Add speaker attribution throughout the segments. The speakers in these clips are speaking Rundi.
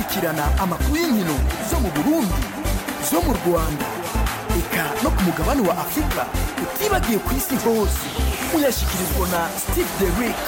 Speaker 1: kurikirana amakuru y'inkino zo mu burundi zo mu rwanda eka no ku mugabane wa afurika utibagiye ku isi hose uyashyikirizwa na steve derick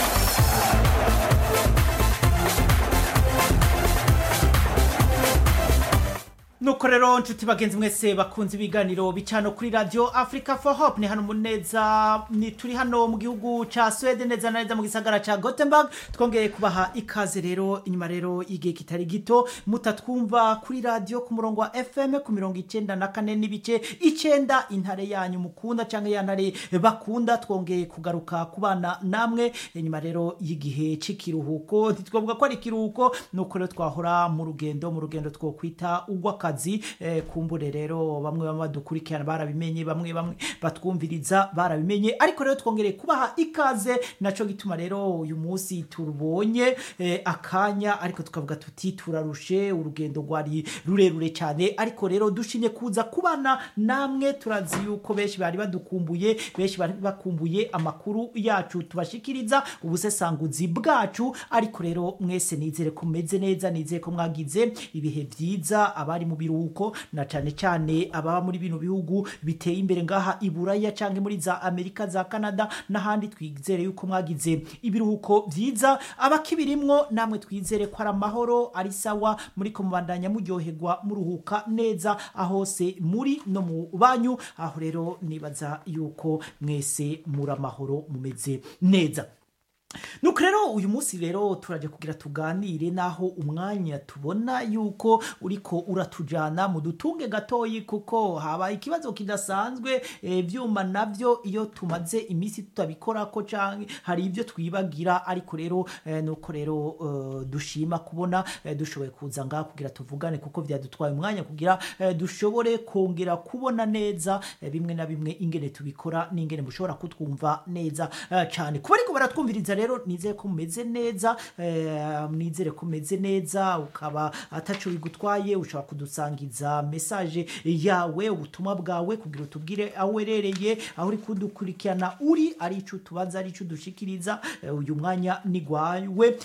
Speaker 2: nuko rero nshuti bagenzi mwese bakunze ibiganiro bicano kuri radio africa for hope ni hano muneza ni turi hano mu gihugu ca swede neza na neza mu gisagara ca gothenburg twongeye kubaha ikaze rero inyuma rero igihe kitari gito mutatwumva kuri radio ku murongo wa fm ku mirongo icenda na kane n'ibice icenda intare yanyu mukunda canke ya ntare bakunda twongeye kugaruka kubana namwe inyuma rero y'igihe c'ikiruhuko ntitwavuga ko ari ikiruhuko nuko rero twahora mu rugendo mu rugendo twokwita ugwaka akazi eh, kumbure rero bamwe bamwe badukurikirana barabimenye bamwe bamwe batwumviriza barabimenye ariko rero twongereye kubaha ikaze naco gituma rero uyu munsi tubonye eh, akanya ariko tukavuga tuti turarushe urugendo rwari rurerure cyane ariko rero dushimye kuza kubana namwe turazi yuko benshi bari badukumbuye benshi bari bakumbuye amakuru yacu tubashikiriza ubusesanguzi bwacu ariko rero mwese nizere ko mumeze neza nizere ko mwagize ibihe byiza abari mu biruhuko na cyane cyane ababa muri bino bihugu biteye imbere ngaha i buraya cyangwa muri za amerika za canada n'ahandi twizere yuko mwagize ibiruhuko byiza abakibirimwo namwe twizere ko ari amahoro ari sawa muri ko mubandanya muryoherwa muruhuka neza ahose muri no mu banyu aho rero nibaza yuko mwese muri amahoro mumeze neza nuko rero uyu munsi rero turaje kugira tuganire naho umwanya tubona yuko uriko uratujana mu dutunge gatoyi kuko haba ikibazo kidasanzwe ivyuma navyo iyo tumaze iminsi tutabikora ko canke hari ibyo twibagira ariko rero eh, nuko rero uh, dushima kubona eh, dushoboye kuza ngaha kugira tuvugane kuko vyadutwaye umwanya kugira eh, dushobore kongera kubona neza eh, bimwe na bimwe ingene tubikora n'ingene mushobora kutwumva neza eh, cyane kuba ariko baratwumviriza rero nizere ko mumeze neza eh, nizere ko mumeze neza ukaba ataco bigutwaye ushobora kudusangiza message yawe ubutumwa bwawe kugira utubwire aho werereye aho uri kudukurikirana uri ari ico tubaza ari ico dushikiriza eh, uyu mwanya ni gwawe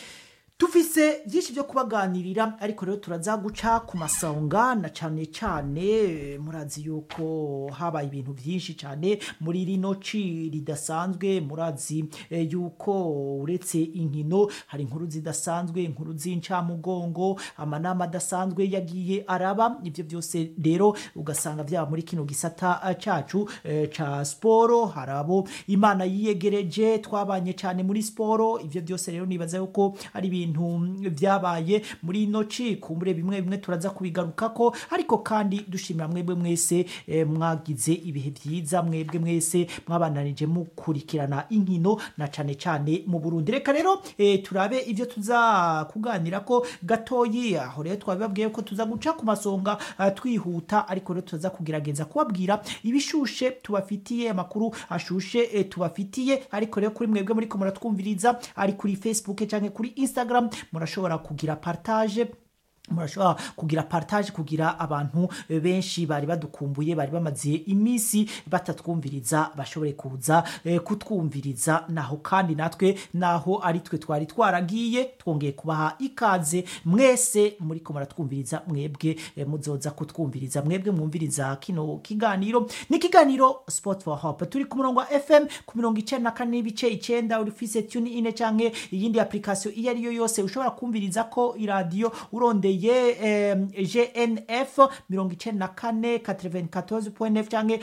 Speaker 2: tufise byinshi byo kubaganirira ariko rero turaza guca ku masonga na cyane cyane murazi yuko habaye ibintu byinshi cyane muri rino ci ridasanzwe murazi eh, yuko uretse inkino hari inkuru zidasanzwe inkuru z'incamugongo amanama adasanzwe yagiye araba ibyo byose rero ugasanga byaba muri kino gisata eh, cacu eh, ca siporo hari abo imana yiyegereje twabanye cyane muri siporo ibyo byose rero nibaza yuko ari ibintu ibintu byabaye muri ino ci kumbure bimwe bimwe turaza kubigarukako ariko kandi dushimira mwebwe mwese eh, mwagize ibihe byiza mwebwe mwese mwabananije mukurikirana inkino na cane cane mu Burundi reka rero eh, turabe ivyo tuza kuganira ko gatoyi aho rero twabibabwiye ko tuza guca ku masonga uh, twihuta ariko rero tuza kugerageza kubabwira ibishushe tubafitiye amakuru ashushe eh, tubafitiye ariko rero kuri mwebwe muri ko muratwumviriza ari kuri Facebook canke kuri Instagram murashobora kugira partage murashobora kugira partage kugira abantu benshi bari badukumbuye bari bamaze iminsi batatwumviriza bashobore kuza eh, kutwumviriza naho kandi natwe naho ari twe twari twaragiye twongeye kubaha ikaze mwese muri ko muratwumviriza mwebwe eh, muzoza kutwumviriza mwebwe mwumviriza kino kiganiro ni kiganiro sport for hope turi ku murongo wa fm ku mirongo icenda na kane n'ibice icenda urifise tune ine canke iyindi application iyo ari yo yose ushobora kumviriza ko iradiyo urondeye eh, gnf mirongo icenda na kane 94.9 canke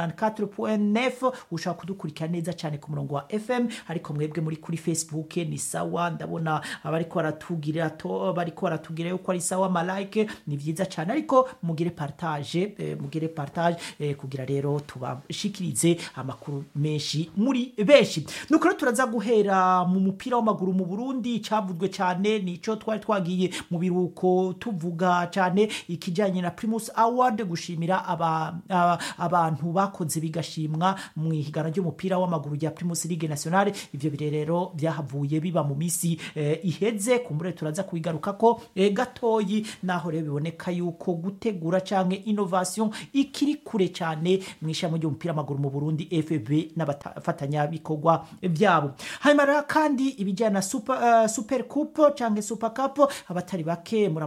Speaker 2: 94.9 ushobora kudukurikira neza cyane ku murongo wa fm ariko mwebwe muri kuri facebook ni sawa ndabona abariko baratugira to bariko baratugira yuko ari sawa malike ni vyiza cyane ariko mugire partage eh, mugire partage eh, kugira rero tubashikirize amakuru menshi muri benshi nuko rero turaza guhera mu mupira w'amaguru mu Burundi cavuzwe cyane nico twari twagiye mu biruko tuvuga cyane ikijanye na Primus Award gushimira aba, aba, abantu bakoze bigashimwa mu ihigana ry'umupira w'amaguru rya Primus League Nationale ivyo birerero byahavuye biba mu misi eh, iheze kumbure turaza kubigaruka ko eh, gatoyi naho rero biboneka yuko gutegura canke innovation ikiri kure cyane mu ishami ry'umupira w'amaguru mu Burundi FB n'abafatanya bikorwa byabo hanyuma rero kandi ibijyana na super, uh, super coupe canke super cup abatari bake muramaze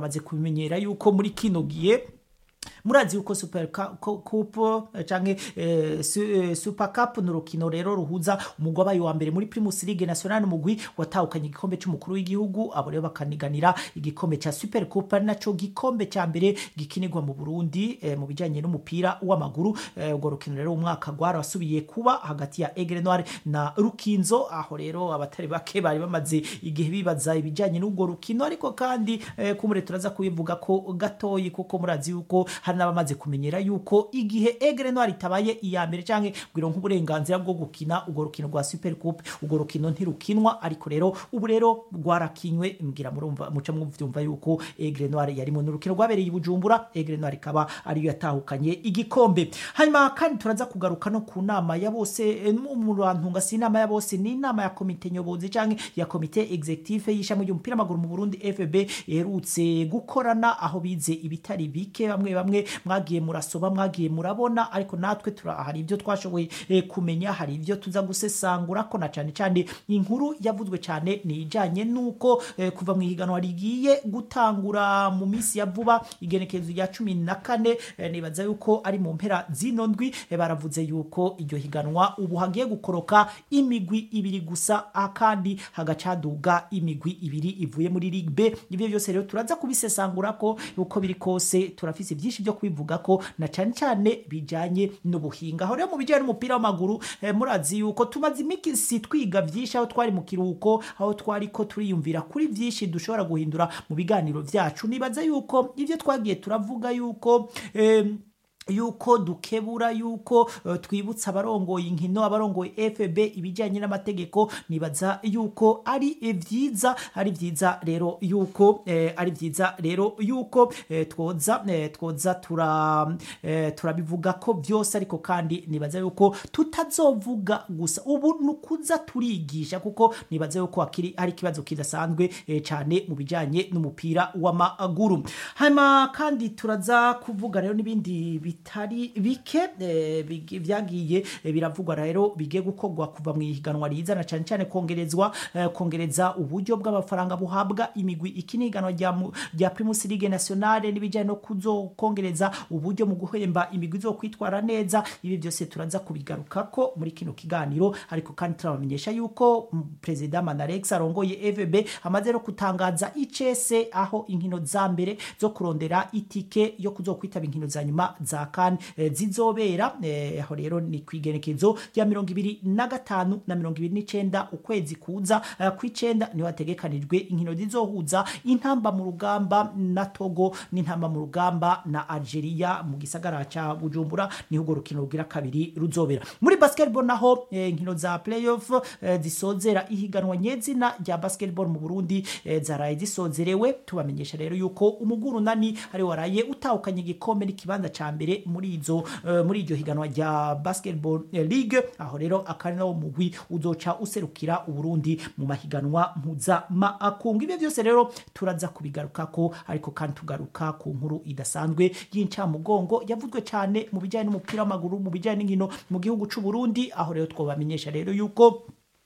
Speaker 2: turamaze kubimenyera yuko muri kino gihe murazi yuko super Cup- Cu- cup eh, canke eh, su- eh, super cup ni urukino rero ruhuza umugwi wabaye wa mbere muri primus league national n'umugwi watahukanye igikombe c'umukuru w'igihugu abo rero bakaniganira igikombe ca super cup ari naco gikombe ca mbere gikinirwa mu burundi eh, mu bijanye n'umupira w'amaguru eh, urwo rukino rero umwaka rwarasubiye kuba hagati ya egre noir na rukinzo aho rero abatari bake bari bamaze igihe bibaza ibijanye n'urwo rukino ariko kandi eh, kumure turaza kubivuga ko gatoyi kuko murazi yuko hari n'abamaze kumenyera yuko igihe egre noir itabaye iya mbere canke bwiro nk'uburenganzira bwo gukina urwo rukino rwa super coupe urwo rukino ntirukinwa ariko rero ubu rero rwarakinywe mbwira murumva muca mwumva yuko egre noir yarimo n'urukino rwabereye i bujumbura egre noir ikaba ariyo yatahukanye igikombe hanyuma kandi turaza kugaruka no ku nama ya bose eh, mu mu bantunga si inama ya bose ni inama ya komite nyobozi canke ya komite executive y'ishami ry'umupira w'amaguru mu burundi fb iherutse gukorana aho bize ibitari bike bamwe bamwe mwagiye murasoba mwagiye murabona ariko natwe tura hari ibyo twashoboye eh, kumenya hari ibyo tuza gusesangura ko na cyane cyane inkuru yavuzwe cyane ni ijanye nuko eh, kuva mu ihiganwa rigiye gutangura mu minsi ya vuba igenekerezo rya cumi na kane eh, nibaza yuko ari mu mpera zino ndwi eh, baravuze yuko iryo higanwa ubu hagiye gukoroka imigwi ibiri gusa ah, kandi hagacaduga imigwi ibiri ivuye muri Ligue B ibyo byose rero turaza kubisesangura ko uko biri kose turafise byinshi byo kubivuga ko na cyane cyane bijanye n'ubuhinga aho rero mu bijyanye n'umupira w'amaguru eh, murazi yuko tumaze imikisi twiga byinshi aho twari mu kiruhuko aho twari ko turiyumvira kuri byinshi dushobora guhindura mu biganiro byacu nibaza yuko ibyo twagiye turavuga yuko em, yuko dukebura yuko uh, twibutsa abarongoye inkino abarongoye FB ibijyanye n'amategeko nibaza yuko ari vyiza ari vyiza rero yuko eh, ari vyiza rero yuko eh, twoza eh, twoza tura eh, turabivuga ko byose ariko kandi nibaza yuko tutazovuga gusa ubu nukuza turigisha kuko nibaza yuko akiri ari ikibazo kidasanzwe eh, cyane mu bijyanye n'umupira w'amaguru hanyuma kandi turaza kuvuga rero n'ibindi bitari bike eh, bigi- vyagiye eh, biravugwa rero bigiye gukorwa kuva mu ihiganwa rizana cyane cyane kongerezwa eh, kongereza uburyo bw'amafaranga buhabwa imigwi ikini ihiganwa rya mu- rya Primus League Nationale n'ibijyanye no kuzokongereza uburyo mu guhemba imigwi zo kwitwara neza ibi byose turaza kubigaruka ko muri kino kiganiro ariko kandi turabamenyesha yuko mm, Perezida Manarex arongoye FB amaze no kutangaza icese aho inkino za mbere zo kurondera itike yo kuzokwitaba inkino za nyuma za kan eh, zizobera eh, aho rero ni kwigenekezo rya mirongo ibiri na gatanu na mirongo ibiri n'icenda ukwezi kuza eh, kw'icenda niho hategekanijwe inkino zizohuza intamba mu rugamba na Togo n'intamba mu rugamba na Algeria mu gisagara ca Bujumbura niho urwo rukino rugira kabiri ruzobera muri basketball naho eh, inkino za playoff eh, zisozera ihiganwa nyezina rya basketball mu Burundi eh, zaraye zisozerewe tubamenyesha rero yuko umuguru nani ari waraye utahukanye igikombe n'ikibanza ca mbere muri izo eh, muri iryo higanwa rya basketball eh, league aho rero akari nawo mugwi uzoca userukira uburundi mu mahiganwa mpuzamakungu ibyo byose rero turaza kubigarukako ariko kandi tugaruka ku nkuru idasanzwe y'incamugongo yavuzwe cyane mu bijyanye n'umupira w'amaguru mu bijyanye n'inkino mu gihugu c'u Burundi aho rero twobamenyesha rero yuko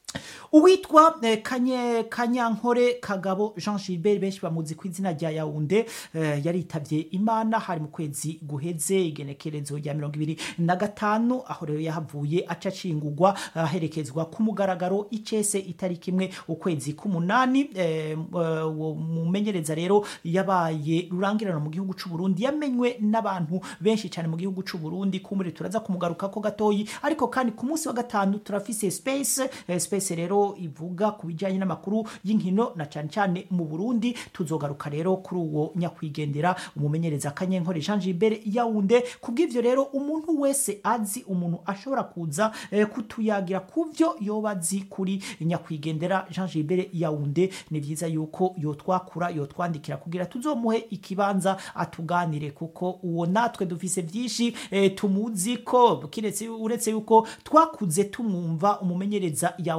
Speaker 2: uwitwa eh, kanye kanyankore kagabo jean gilbert benshi bamuzi ku izina rya yaunde eh, yaritabye imana hari mu kwezi guheze igenekerezo rya mirongo ibiri na gatanu aho rero yahavuye aca acingurwa aherekezwa ku mugaragaro icese itariki imwe ukwezi k'umunani eh, eh, uwo mumenyereza rero yabaye rurangirana mu gihugu c'u Burundi yamenywe n'abantu benshi cyane mu gihugu c'u Burundi kumuri turaza kumugaruka ko gatoyi ariko kandi ku munsi wa gatanu turafise space eh, space rero ivuga ku bijyanye n'amakuru y'inkino na cyane cyane mu Burundi tuzogaruka rero kuri uwo nyakwigendera umumenyereza kanyenkore Jean Gilbert Yaounde kubw'ivyo rero umuntu wese azi umuntu ashobora kuza eh, kutuyagira kuvyo yoba azi kuri nyakwigendera Jean Gilbert Yaounde ni vyiza yuko yotwakura yotwandikira kugira tuzomuhe ikibanza atuganire kuko uwo natwe dufise vyinshi eh, tumuzi ko kiretse uretse yuko twakuze tumwumva umumenyereza Yaounde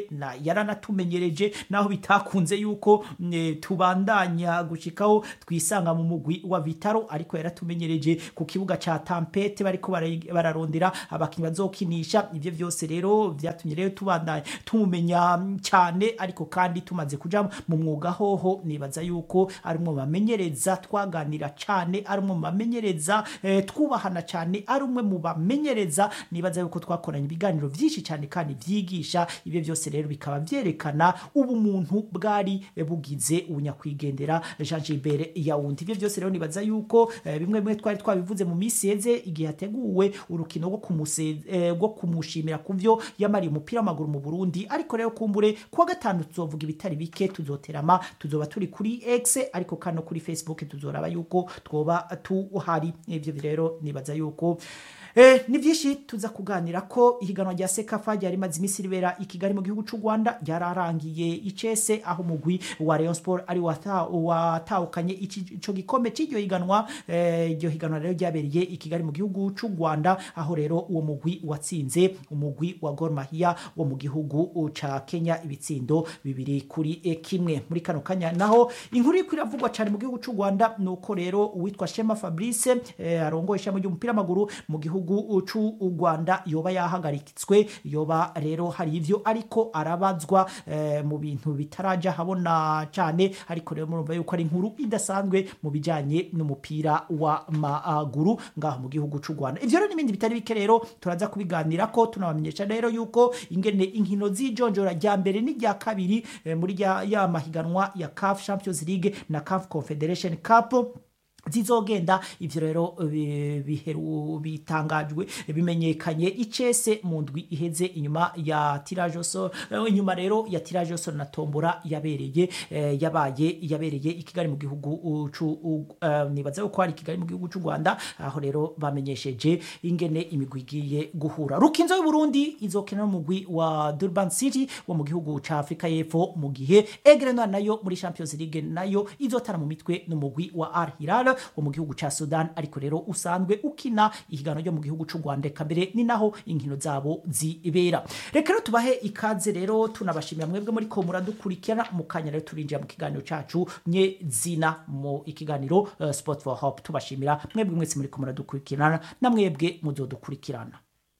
Speaker 2: na yaranatumenyereje naho bitakunze yuko mm, tubandanya gushikaho twisanga mu mugwi wa Vitaro ariko yaratumenyereje ku kibuga ca Tampete bariko bara- bararondera abakinyi bazokinisha ivyo vyose rero vyatumye rero tubandanya tumumenya mm, cyane ariko kandi tumaze kuja mu mwuga hoho nibaza yuko ari umwe mu bamenyereza twaganira cyane ari umwe mu bamenyereza eh, twubahana cyane ari umwe mu bamenyereza nibaza yuko twakoranye ibiganiro byinshi cyane kandi byigisha ibyo byose rero bikaba byerekana ubumuntu bwari eh, bugize ubunyakwigendera Jean Gilbert Yawundi ibyo byose rero nibaza yuko eh, bimwe bimwe twari twabivuze mu minsi yeze igihe hateguwe urukino rwo kumuse- eh, rwo kumushimira ku byo yamariye umupira w'amaguru mu Burundi ariko rero kumbure kuwa gatanu tuzovuga ibitari bike tuzoterama tuzoba turi kuri X ariko kandi no kuri Facebook tuzoraba yuko twoba tuhari ivyo rero nibaza yuko Eh, ni byinshi tuza kuganira ko ihiganwa rya sekafa ryari rimaze iminsi ribera i kigali mu gihugu cy'u rwanda ryararangiye icese aho umugwi wa rayon sport ari wata- watahukanye iki- ico gikombe cy'iryo higanwa Eh, iryo higanwa rero ryabereye i kigali mu gihugu cy'u rwanda aho rero uwo mugwi watsinze umugwi wa gor mahia wo mu gihugu ca kenya ibitsindo bibiri kuri eh, kimwe muri kano kanya naho inkuru iriko iravugwa cyane mu gihugu cy'u rwanda ni uko rero uwitwa shema fabrice eh, arongoye ishami ry'umupira w'amaguru mu gihugu cy'u rwanda yoba yahagaritswe yoba rero hari ivyo ariko arabazwa eh, mu bintu bitaraja habona cyane ariko rero murumva yuko ari inkuru idasanzwe mu bijanye n'umupira w'amaguru ngaho mu gihugu cy'u rwanda ivyo rero n'ibindi bitari bike rero turaza kubiganira ko tunabamenyesha rero yuko ingene inkino z'ijonjora rya mbere n'irya kabiri eh, muri rya- ya mahiganwa ya CAF Champions League na CAF Confederation Cup zizogenda ivyo rero bi- biheru bitangajwe bimenyekanye icese mu ndwi iheze inyuma ya tirage so inyuma rero ya tirage so na tombora yabereye eh, yabaye yabereye i Kigali mu gihugu uh, cu uh, nibaza ko ari i Kigali mu gihugu cy'u Rwanda aho rero bamenyesheje ingene imigwi igiye guhura rukinzo y'u Burundi izokina n'umugwi wa Durban City wo mu gihugu ca Afrika y'Epfo mu gihe Aigle Noir nayo muri Champions League nayo izotara mu mitwe n'umugwi wa Al Hilal wo mu gihugu ca Sudan ariko rero usanzwe ukina ihiganwa ryo mu gihugu c'u Rwanda eka mbere ni naho inkino zabo zibera reka rero tubahe ikaze rero tunabashimira mwebwe muri ko muradukurikirana mu kanya rero turinjira mu kiganiro cacu nye zina mu ikiganiro uh, Sport for Hope tubashimira mwebwe mwese muri ko muradukurikirana na mwebwe muzodukurikirana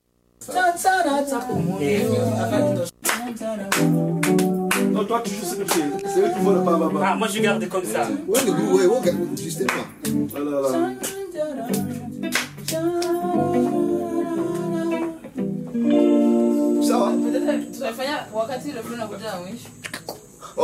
Speaker 3: Non, toi, tu joues ce que tu es. C'est eux qui font le pas, pas,
Speaker 4: Ah, moi je garde comme ça.
Speaker 5: Ouais, le goût, ouais, ouais, justement.
Speaker 3: Ah là là.
Speaker 5: Sawa.
Speaker 6: tutafanya wakati ile fulani unakuja na mwisho